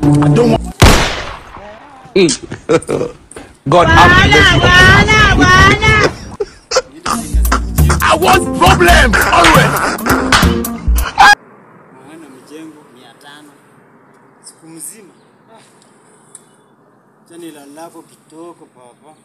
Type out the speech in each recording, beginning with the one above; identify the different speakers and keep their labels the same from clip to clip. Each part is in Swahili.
Speaker 1: I don't want. God have mercy. I want problems always.
Speaker 2: Maana mijengo mia tano siku mzima. Ah. Chani lalapo kitoko papa.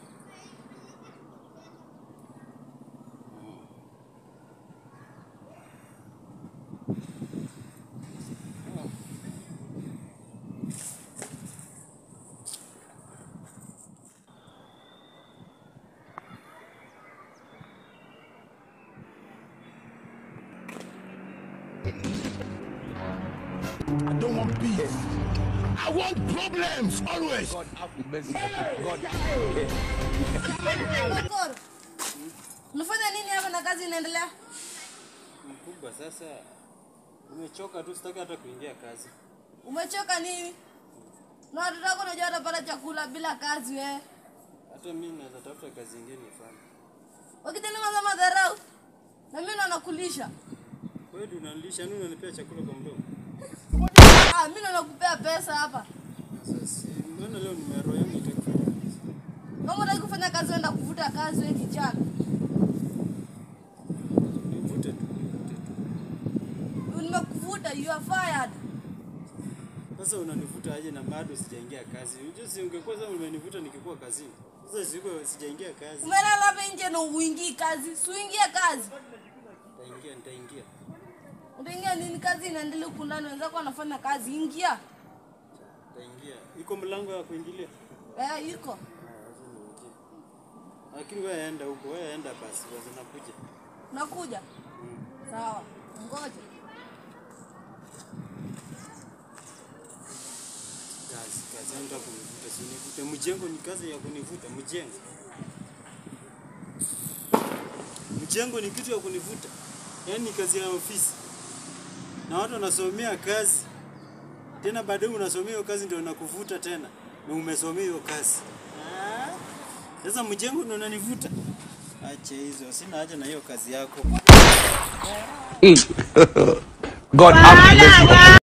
Speaker 1: I don't want peace. I want problems always. God have mercy. God.
Speaker 3: Makoro. Unafanya nini hapa na kazi inaendelea?
Speaker 2: Mkubwa sasa umechoka tu, sitaki hata kuingia kazi.
Speaker 3: Umechoka nini? Na watoto wako unajua watapata chakula bila kazi we.
Speaker 2: Hata mimi naweza tafuta kazi nyingine nifanye.
Speaker 3: Wakitenda maza madharau. Na mimi ndo nakulisha.
Speaker 2: Wewe ndio unanilisha, nini unanipea chakula kwa mdomo?
Speaker 3: Ah, mimi ndo nakupea pesa hapa.
Speaker 2: Sasa mbona leo nimeroho yangu itakufanya kazi?
Speaker 3: Kama unataka kufanya kazi uenda kuvuta kazi wewe kijana.
Speaker 2: Nivute tu, nivute tu.
Speaker 3: Nimekuvuta, you are fired.
Speaker 2: Sasa unanivuta aje na bado sijaingia kazi? Unajua si ungekuwa sasa umenivuta nikikuwa kazini. Sasa siko sijaingia kazi.
Speaker 3: Umelala hapa nje na uingii kazi. Si uingie kazi.
Speaker 2: Nitaingia, nitaingia.
Speaker 3: Utaingia nini kazi inaendelea huku ndani wenzako wanafanya kazi. Ingia.
Speaker 2: Nitaingia. Iko mlango ya kuingilia?
Speaker 3: Eh, iko.
Speaker 2: Ah, lazima niingie. Lakini wewe enda huko, wewe enda basi, waza nakuja.
Speaker 3: Nakuja. Sawa. Ngoja.
Speaker 2: Kazi, kazi yangu nataka kunivuta, si univute. Mjengo ni kazi ya kunivuta, mjengo. Mjengo ni kitu ya kunivuta. Yaani ni kazi ya ofisi. Na watu wanasomea kazi. Tena baadaye unasomea hiyo kazi ndio nakuvuta tena. Na umesomea hiyo kazi. Ah, Sasa mjengo ndio unanivuta. Acha hizo, sina haja na hiyo kazi yako.
Speaker 1: God have mercy.